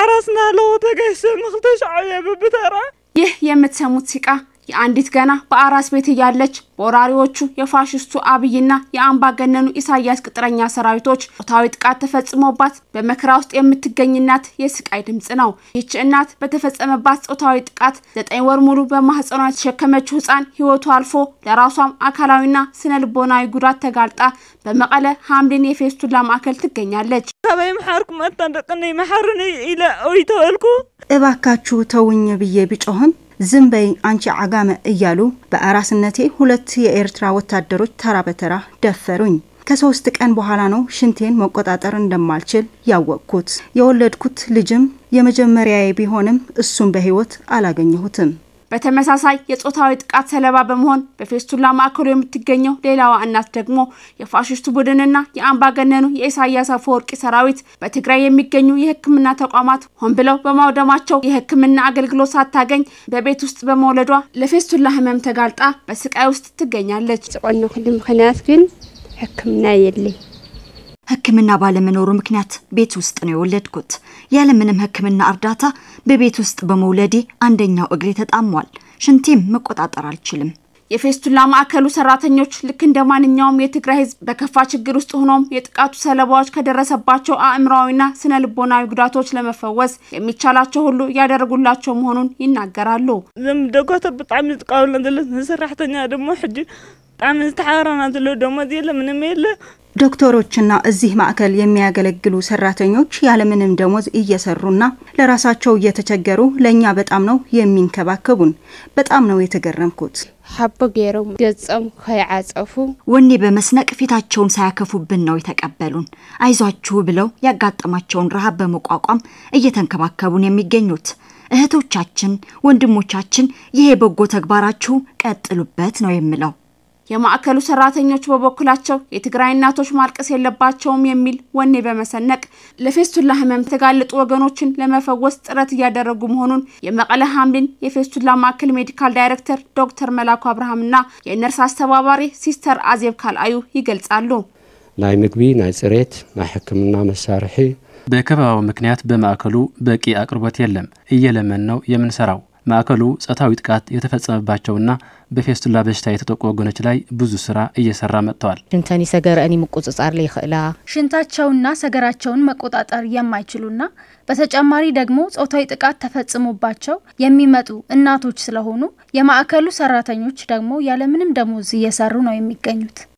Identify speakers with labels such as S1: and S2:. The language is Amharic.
S1: ሓራስና ኣለዎ ተገይሰ ንክልተ ሸዓብ እየ በብተራ
S2: ይህ የምትሰሙት ሲቃ የአንዲት ገና በአራስ ቤት እያለች በወራሪዎቹ የፋሽስቱ አብይና የአምባገነኑ ኢሳያስ ቅጥረኛ ሰራዊቶች ጾታዊ ጥቃት ተፈጽሞባት በመከራ ውስጥ የምትገኝ እናት የስቃይ ድምፅ ነው። ይህች እናት በተፈጸመባት ጾታዊ ጥቃት ዘጠኝ ወር ሙሉ በማህፀኗ የተሸከመችው ህፃን ህይወቱ አልፎ ለራሷም አካላዊና ስነ ልቦናዊ ጉዳት ተጋልጣ በመቀለ ሐምሊን የፌስቱላ ማዕከል ትገኛለች።
S1: ካበይ መሓርኩ መታ ደቅነይ መሓርኒ ኢለ ወይ ተበልኩ
S3: እባካችሁ ተውኝ ብዬ ብጮህም ዝም በይ አንቺ አጋመ እያሉ በአራስነቴ ሁለት የኤርትራ ወታደሮች ተራ በተራ ደፈሩኝ። ከሶስት ቀን በኋላ ነው ሽንቴን መቆጣጠር እንደማልችል ያወቅኩት። የወለድኩት ልጅም የመጀመሪያዬ ቢሆንም እሱም በህይወት አላገኘሁትም።
S2: በተመሳሳይ የጾታዊ ጥቃት ሰለባ በመሆን በፌስቱላ ማዕከሉ የምትገኘው ሌላዋ እናት ደግሞ የፋሽስቱ ቡድንና የአምባገነኑ የኢሳያስ አፈወርቂ ሰራዊት በትግራይ የሚገኙ የሕክምና ተቋማት ሆን ብለው በማውደማቸው የሕክምና አገልግሎት ሳታገኝ በቤት ውስጥ በመውለዷ ለፌስቱላ ህመም ተጋልጣ በስቃይ ውስጥ ትገኛለች።
S4: ዝቆኖ ኩሉ ምክንያት ግን ሕክምና የለይ
S5: ሕክምና ባለመኖሩ ምክንያት ቤት ውስጥ ነው የወለድኩት። ያለምንም ሕክምና እርዳታ በቤት ውስጥ በመውለዴ አንደኛው እግሬ ተጣሟል። ሽንቴም መቆጣጠር አልችልም።
S2: የፌስቱላ ማዕከሉ ሰራተኞች ልክ እንደ ማንኛውም የትግራይ ህዝብ በከፋ ችግር ውስጥ ሆኖም የጥቃቱ ሰለባዎች ከደረሰባቸው አእምሯዊና ስነ ልቦናዊ ጉዳቶች ለመፈወስ የሚቻላቸው ሁሉ እያደረጉላቸው መሆኑን ይናገራሉ።
S1: እዞም ደጓቶ ብጣዕሚ ዝጥቀብልና ዘሎ ንሰራሕተኛ ድማ ሕጂ ብጣዕሚ ዝተሓባረና ዘሎ ደሞዝ የለ ምንም የለ
S3: ዶክተሮችና እዚህ ማዕከል የሚያገለግሉ ሰራተኞች ያለምንም ደሞዝ እየሰሩና ለራሳቸው እየተቸገሩ ለእኛ በጣም ነው የሚንከባከቡን። በጣም ነው የተገረምኩት።
S4: ሓቦ ገይሮም ገጾም ከይዓፀፉ
S5: ወኔ በመስነቅ ፊታቸውን ሳያከፉብን ነው የተቀበሉን። አይዟችሁ ብለው ያጋጠማቸውን ረሃብ በመቋቋም እየተንከባከቡን የሚገኙት እህቶቻችን፣ ወንድሞቻችን ይሄ በጎ ተግባራችሁ ቀጥሉበት ነው የምለው።
S2: የማዕከሉ ሰራተኞች በበኩላቸው የትግራይ እናቶች ማልቀስ የለባቸውም የሚል ወኔ በመሰነቅ ለፌስቱላ ህመም የተጋለጡ ወገኖችን ለመፈወስ ጥረት እያደረጉ መሆኑን የመቀለ ሐምሊን የፌስቱላ ማዕከል ሜዲካል ዳይሬክተር ዶክተር መላኩ አብርሃምና የነርስ አስተባባሪ ሲስተር አዜብ ካልአዩ ይገልጻሉ።
S6: ናይ ምግቢ ናይ ፅሬት ናይ ሕክምና መሳርሒ
S7: በከበባው ምክንያት በማዕከሉ በቂ አቅርቦት የለም። እየለመን ነው የምንሰራው። ማዕከሉ ጾታዊ ጥቃት የተፈጸመባቸውና በፌስቱላ በሽታ የተጠቁ ወገኖች ላይ ብዙ ስራ እየሰራ መጥተዋል።
S8: ሽንተኒ ሰገረአኒ ምቁፅጻር ለይኽእላ
S9: ሽንታቸውና ሰገራቸውን መቆጣጠር የማይችሉና በተጨማሪ ደግሞ ጾታዊ ጥቃት ተፈጽሞባቸው የሚመጡ እናቶች ስለሆኑ የማዕከሉ ሰራተኞች ደግሞ ያለምንም ደሞዝ እየሰሩ ነው የሚገኙት።